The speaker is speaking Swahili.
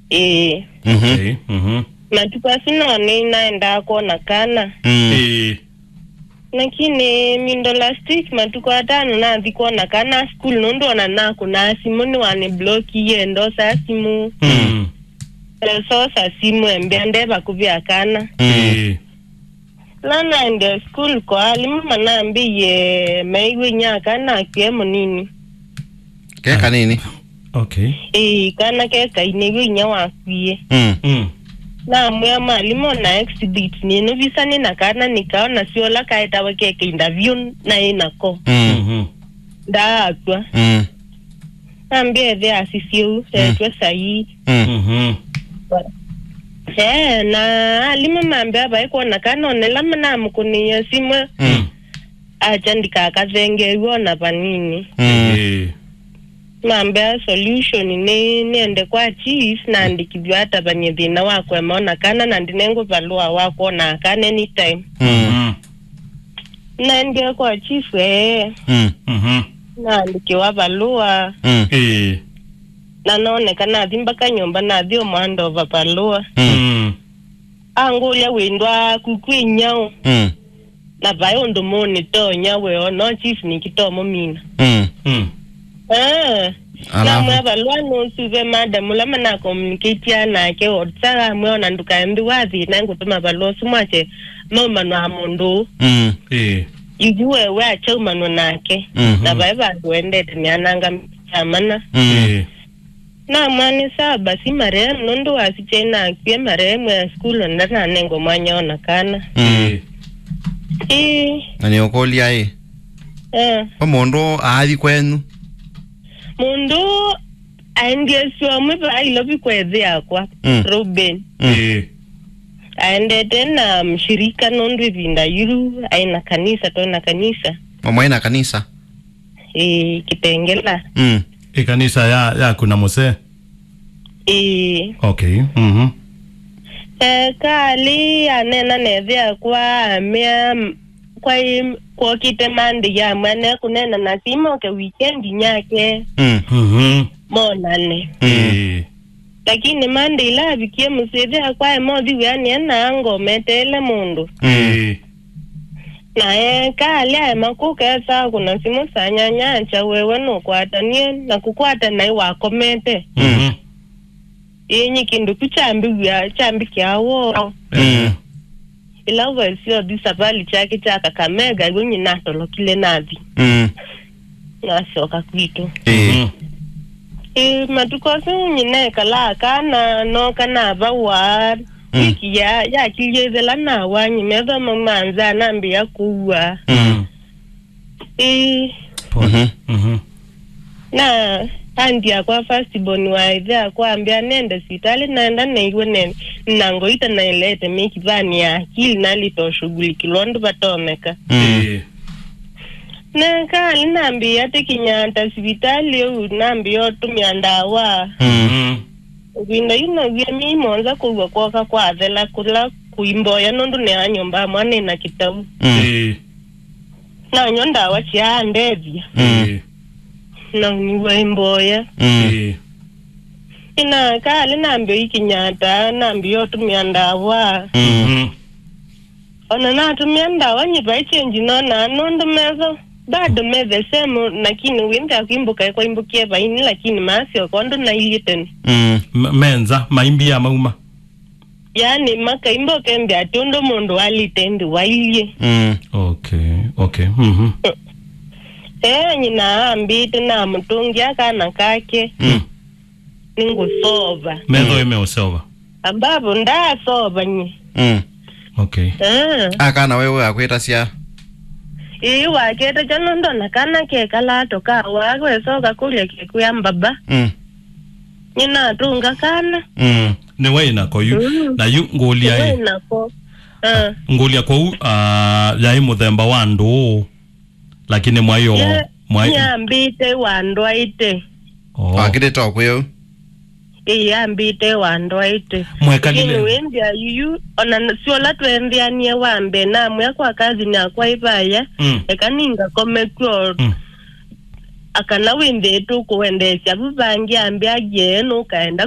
ĩĩ Mhm. Okay. Mhm. matuko asino ni naenda kuona kana Mm. Eh. lakini mindo last week matuko atano nathi kuona kana school nondona naku na simu ni wani bloki yendo sa simu Mm. so sa simu embea ndeva kuvya kana Mm. Eh. lana ende school ko alimu manambiye maiwe nyaka na kiemo nini Keka nini? Okay. ĩĩ kana kekainĩgio inya wakwie Mm. Mm. namwĩa mwalimũ na exhibit nĩno visani na kana nikaona siola kaetawa keke interview na ĩnako Mm. Mhm. ndaakwa Mm. nambia ethe asisiu etwe sahii Mm. Mhm. ee na alimu mambia vaikuona kana onela manamukuniya simwe Mm. acha ndikakathengerio na vanini Mm. Eh. mambia solution ni niende kwa chief naandikithio hata vanye thina wakwema ona kana na ndinengo valua wakuona kana anytime Mm. Mhm. naendie kwa chief ee Mm. Mhm. naandikiwa valua Mm. Eh. na naoneka nathi mbaka nyumba nathi omwandova valua Mm. Mm. angulia windwa kukwinyao Mm. na vai undu muni tonya weo no chief nikitomo mina Mm. Mm. Ah, Alafu? namwe valua nusuve madamu lama na communicatea nake otsaga amwe ona ndukaembi wathina ngutuma valua sumwache maumanwa mundu Mm. Eh. ijuwewe achaumanwa nake Mhm. na vai vandu wendete niananga chamana Mm. Eh. na mwani saa basi marehemu nundu wasichena akwie marehemu ya skulu ndananengo mwanya ona kana Mm. ii Na nĩ ũkũria ĩ eh kwa mũndũ athi kwenu mundu aendie suomwe vailovi kwethe yakwa Mm. ruben Eh. aendete na mshirika nundu ivinda yuru aina kanisa tona kanisa mamwaina kanisa ii kitengela Mm. Ikanisa ya ya kuna muse. ii Okay. Mhm. ekali anena nethe yakwa amia m- kwai kwokite mandi yamwe ane kunena na simoke wikendi nyake Mm. Mhm. monane Eh. lakini mandi ila avikie musithi akwa emothi wiani ena ngometele mundu Eh. naye kali aye makukesa kuna simu sanyanyancha wewe nukwatanie na kukwata nai wakomete Mhm. inyi kindu tu chambi wia chambi kiawo Eh. ila vesio thisavali chake cha kakamega igo nyinatolokile nathi Mm. nacoka kwitu Ĩ. Mhm. i matukosi nyinekala kana no kana vawa Mm. wiki ya yakiliethela nawa nyimethoma manza nambia kuwa Mm. i Pole. Mhm. na andi akwa firstborn waithe akwambia nende sitali naenda naiwe ne nangoita nailete mikivani ya akili nalitoshugulikilwa ndu vatomeka Mm. Eh. nekali nambia tikinyanta sivitali eu nambia otumia ndawa Mm. Mhm. vinda inavia mimonza kuwa kwoka kwathela kula kuimboya nundu neanyomba mwanina kitau Mm. Eh. nanyo ndawa ciaandethia Eh. nauniwa imboya Mm. Eh. ina kali nambio ikinyata nambio otumia ndawa Mm. Mhm. ona natumia ndawa nyiva ichenji nona nundu mezo bado methe semu lakini wimbe akuimbuka kwaimbukie vaini lakini masio kondu nailieteni Mm. M- menza maimbi ya mauma. yani makaimboke mbi ati undu mundu alitendi wailie Mm. Okay. Okay. Mhm. ee nyina ambite na mutungi akana kake Mm. ningusova Medho imeosewa. ambapo ndasova nyi Mm. Okay. Eh, akana wewe akwĩta cia ii wakete chanondona kana kekalato kawa gwecoka kulia kekuya mbaba Mm. nyina atunga kana Mm. Ni wewe nako yu. Mm. Na yu ngolia ye. wenako Eh, Ngolia kwa u ah, yai muthemba wa ndu. Lakini mwayo ye- mwayo. nyambite wandwaite Oh. wakĩrĩte okwĩu ii ambite wandwaite lakini Mwekalile. wendia yuyu ona siola twenthianie wambe namwe kwa kazi nakwa ivaya Mm. ekaninga komekwo Mm. akana windhitu kuwendesya vuvangi ambi agie nukaenda